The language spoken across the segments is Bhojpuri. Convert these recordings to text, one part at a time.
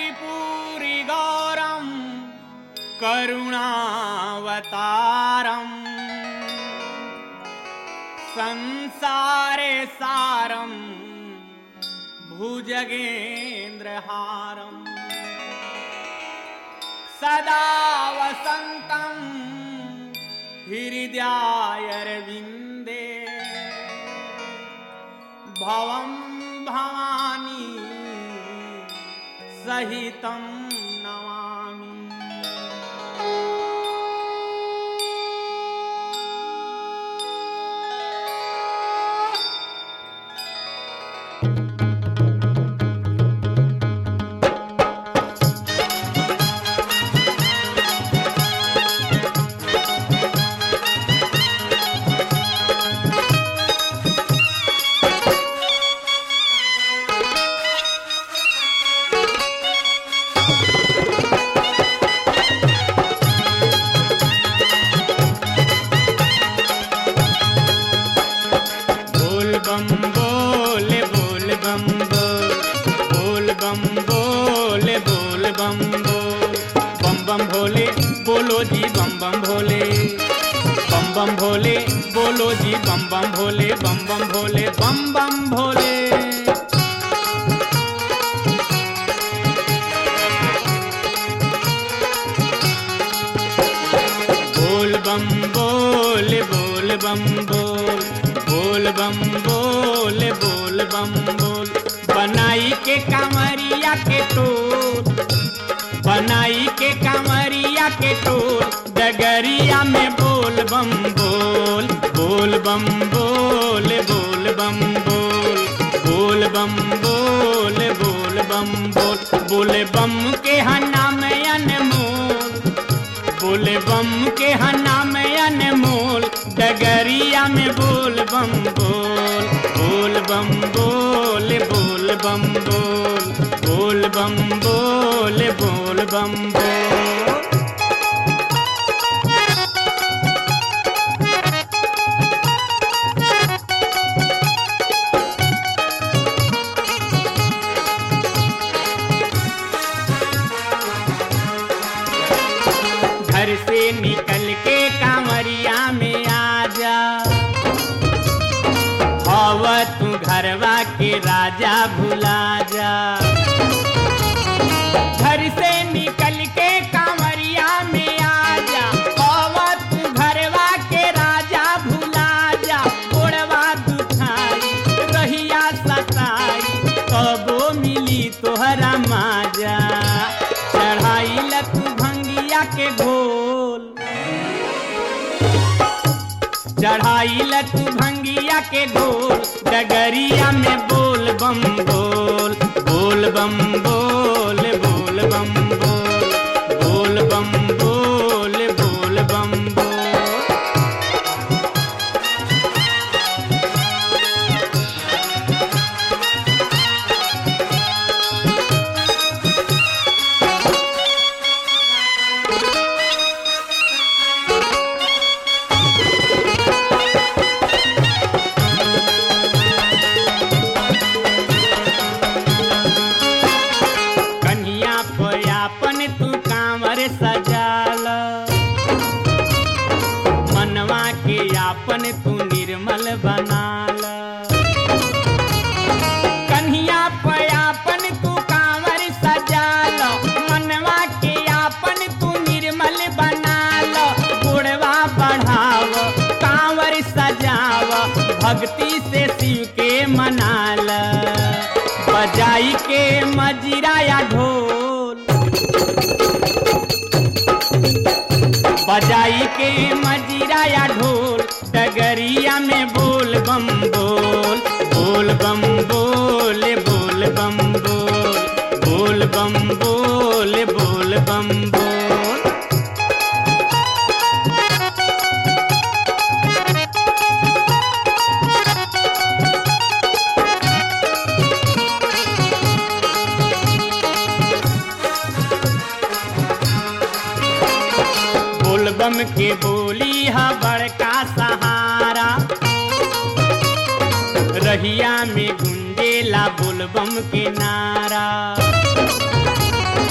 कर्पूरिगौरं करुणावतारम् संसारे सारं भुजगेन्द्रहारम् सदा वसन्तं हृदयायरविन्दे भवं भवानी सहितं नमामि बोल बम बोल बोल बम बोल बोल बम बोल बोल बम बोल बम बम भोले बोलो जी बम बम भोले बम बम भोले बोलो जी बम बम भोले बम बम भोले बम बम भोले बोल बम बोल बोल बम बोल बोल बम बोल बोल बम बोल बनाई के कांवरिया के टोल बनाई के कांवरिया के टोल डगरिया में बोल बम बोल बोल बम बोल बोल बम बोल बोल बम बोल बोल बम बोल बोले बम के हना में अनमोल बोले बम के हना में अनमोल डगरिया में बोल बम बोल बोल बम बोल बोल बम बोल बोल बम बोल बोल बम बोल घर से निकल के कांवरिया में आ जा हवा तू घरवा के राजा भुला जा घर से निकल के कांवरिया में आ जा हवा तू घरवा के राजा भुला जा ओढ़वा दुखाई रहिया सताई कबो मिली तोहरा माजा चढ़ाई लतू भंगिया के घोल चढ़ाई लतू भंगिया के घोल डगरिया में बोल बम बोल बोल बम बोल बोल बम बोल बोल बम बोल बोल बम बोल कन्हिया पयापन तू कांवर सजाल मनवा के यापन तू निर्मल बनाल कन्हिया पयापन तू कांवर सजाल मनवा के यापन तू निर्मल बनाल गुड़वा बढ़ाव कांवर सजाव भक्ति से शिव के मनाल बजाई के मजीरा या ढोल बजाई के मजीरा या ढोल डगरिया में बोल बम बोल बोल बम बोल बोल बम बोल बोल बम बोल बोल बम बोल बोलबम के बोली है बड़का सहारा रहिया में गुंजेला बोलबम के नारा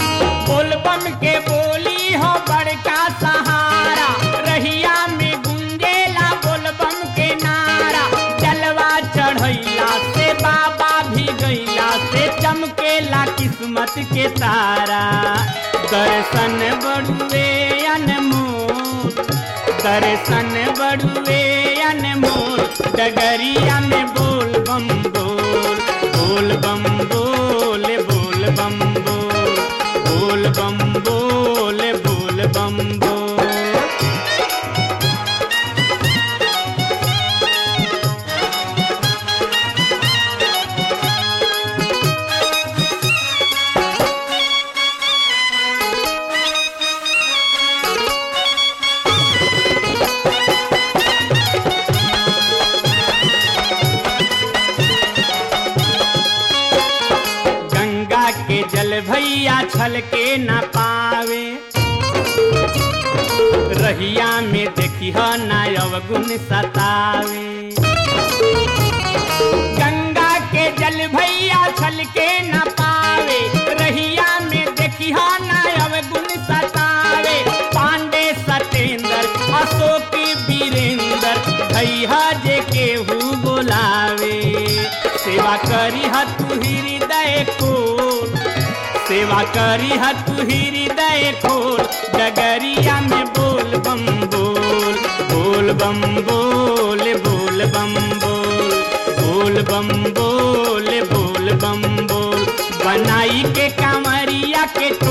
किस्मत के तारा दर्शन बड़ुए अनमोल दर्शन बड़ुए अनमोल डगरिया में बोल बम बोल बोल बम बोल बोल बम बोल बोल बम बोल बोल बम बोल गंगा के जल भैया छल के न पावे रहिया में देखी नायव गुण सतावे गंगा के जल भैया छल के न पावे रहिया में देखी नायव गुण सतावे पांडे सतेंद्र अशोक वीरेंद्र भैया जे केहू बोलावे सेवा करी तू हृदय खोल सेवा करी तू हृदय खोल डगरिया में बोल बम बोल बोल बम बोल बोल बम बोल बोल बम बोल बोल बम बोल बनाई के कांवरिया के